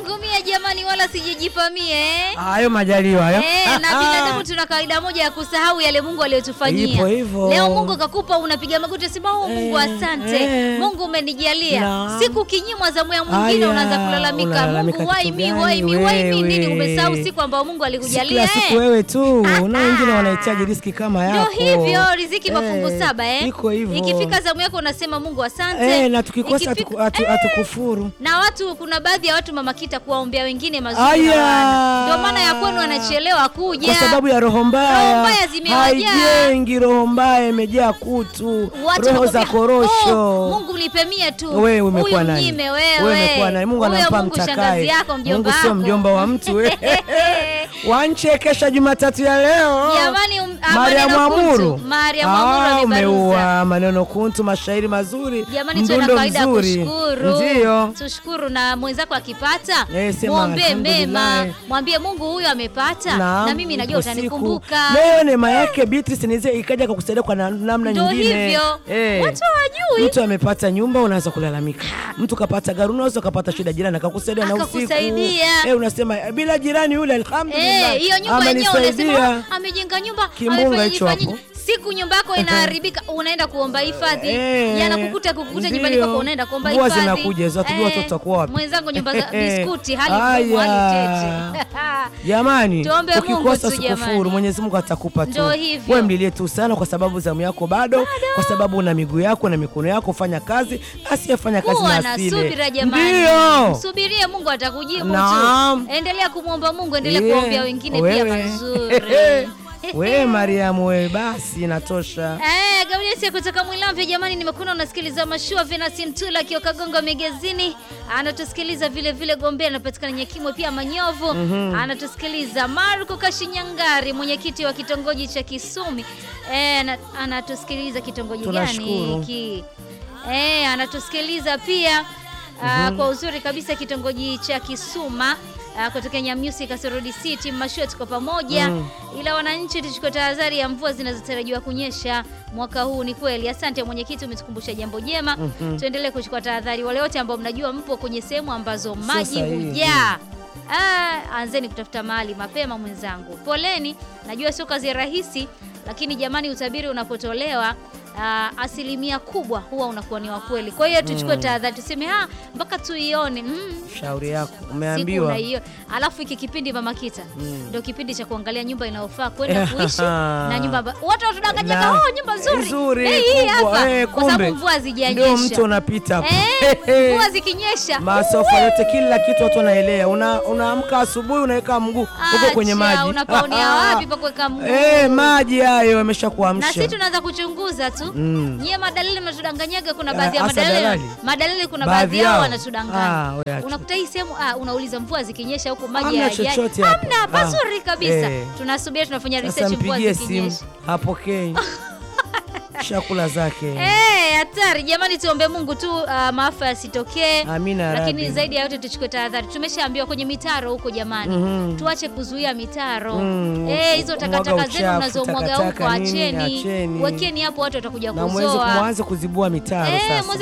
Mungu mie jamani, wala sijijipa mie eh. Hayo majaliwa hayo. Eh, na binadamu tuna kawaida moja ya kusahau yale Mungu aliyotufanyia. Ipo hivyo. Leo Mungu kakupa, unapiga magoti sema oh, Mungu Eh, asante. eh. Mungu umenijalia. Naam. Siku kinyimwa zamu ya mwingine Aya, unaanza kulalamika, unalalamika Mungu why kitu me, gani why me, why me nini? wewe? Umesahau siku ambayo Mungu Si alikujalia kila siku eh. wewe tu, na wengine wanahitaji riski kama Ndio yako. hivyo riziki mafungu Eh, saba eh. Iko hivyo. Ikifika zamu yako unasema Mungu asante. eh, na tukikosa Ikifika- hatuku- hatu- Eh, hatukufuru. na watu kuna baadhi ya watu mama kita kuwaombea wengine mazuri Aya. hawana. Ndio maana ya kwenu anachelewa kuja. Kwa sababu ya roho mbaya. Roho mbaya zimewajaa. Haijengi roho mbaya imejaa kutu. Watu roho za wanakwambia, korosho. "Oh, Mungu nipe mie tu. Wewe umekuwa Huyu nani? mnyime wewe. Wewe umekuwa nani? Mungu Huyo anampa Mungu shangazi mtakaye. yako mjomba Mungu sio wako. mjomba wa mtu wewe. Wanchekesha Jumatatu ya leo. Jamani, um, ah, Mariam maneno kuntu. Amuru. Mariam Amuru Ah, amebaruza. umeua maneno kuntu, mashairi mazuri, Jamani, tuwe na mdundo kawaida ya mzuri. kushukuru. Ndio. Tushukuru na mwenzako akipata, Eh, sema muombe alhamdulillah. mema, mwambie Mungu huyu amepata Naam, na mimi najua ipo siku. utanikumbuka. Leo neema yake Beatrice nize ikaja kukusaidia kwa na- namna Ndio nyingine. hivyo. Eh. Watu hawajui. Mtu amepata nyumba unaanza kulalamika. Mtu kapata gari unaweza kapata shida jirani akakusaidia na usiku. Akakusaidia. Eh, unasema eh, bila jirani yule alhamdulillah. Eh, hiyo nyumba yenyewe amenisaidia. unasema "Ah, amejenga nyumba Kimbunga amefanya hicho hivi, hapo. siku nyumba yako inaharibika unaenda kuomba hifadhi Eh, yanakukuta kukukuta nyumbani ndio. kwako unaenda kuomba Mvua hifadhi zinakuja, hizo hatujui watoto watakuwa wapi. mwenzangu nyumba za Eh, biskuti hali ngumu hali aya. tete Jamani, Tuombe Mungu ukikosa tu sikufuru, jamani. Mwenyezi Mungu atakupa tu. Ndio hivyo. Wewe mlilie tu sana, kwa sababu zamu yako bado, kwa sababu una miguu yako na mikono yako, fanya kazi. Asiyefanya kazi kuwa na na asile. subira jamani Ndio. msubirie Mungu atakujibu Naam. tu endelea kumwomba Mungu endelea Yeah. kuombea wengine Wewe. pia mazuri We Mariamu, we basi inatosha. Eh, Gaudesi kutoka Mwilamvya jamani, nimekuona unasikiliza mashua Venasi Mtula akiwa Kagongo Megezini, anatusikiliza vile vile Gombe, anapatikana Nyakimwe pia Manyovu, anatusikiliza Marko Kashinyangari, mwenyekiti wa kitongoji cha Kisumi. Eh, ana- anatusikiliza kitongoji gani Tunashukuru. hiki? Eh, anatusikiliza pia ah, kwa uzuri kabisa kitongoji cha Kisuma ah, kutoka Nyamyusi Kasorodi City. Mashua tuko pamoja ila wananchi tuchukue tahadhari ya mvua zinazotarajiwa kunyesha mwaka huu. Ni kweli, asante mwenyekiti, umetukumbusha jambo jema. Tuendelee kuchukua tahadhari. Wale wote ambao mnajua mpo kwenye sehemu ambazo maji sahihi. hujaa Ah, anzeni kutafuta mahali mapema mwenzangu. Poleni, najua sio kazi rahisi, lakini jamani, utabiri unapotolewa ah, asilimia kubwa huwa unakuwa ni wa kweli. Kwa hiyo tuchukue tahadhari, tuseme ah, mpaka tuione mm, Shauri yako, siku umeambiwa. hiyo. Alafu hiki kipindi Mama Kita ndio kipindi cha kuangalia nyumba inayofaa kwenda kuishi na nyumba amba- watu watudanganya Na- oh, nyumba nzuri Nzuri, Bei hii kubwa, hapa eh, kwa sababu kumbe. mvua Ndio hazijanyesha. mtu unapita hapo. Eh, mvua zikinyesha Masofa yote kila kitu watu wanaelea. Una unaamka asubuhi unaweka mguu huko kwenye Acha, maji. unapaunia wapi pa kuweka mguu? Eh, maji hayo na yameshakuamsha. sisi tunaanza kuchunguza tu Mm. nyie madalili mnatudanganyaga kuna Ah, baadhi ya hasa madalili dalali? madalili kuna Baadhi baadhi yao yao? wanatudanganya Ah, we acha. unakuta hii sehemu ah, unauliza mvua zikinyesha huko maji Hamna hayajai. chochote hapo. hamna Ah. pazuri kabisa Eh. tunasubiri tunafanya Sasa research mvua mpigie simu, zikinyesha hapokei. Chakula zake. Eh, hatari jamani, tuombe Mungu tu ah, maafa yasitokee. Amina ya Lakini Rabbi. zaidi ya yote tuchukue tahadhari. Tumeshaambiwa kwenye mitaro huko jamani, Mhm. tuache kuzuia mitaro Mm, eh, hizo mwaga takataka uchafu, zenu mnazomwaga huko takataka nini, acheni, acheni. wekeni hapo, watu watakuja Na mweze kuzoa. mwanze kuzibua mitaro Eh, sasa. mweze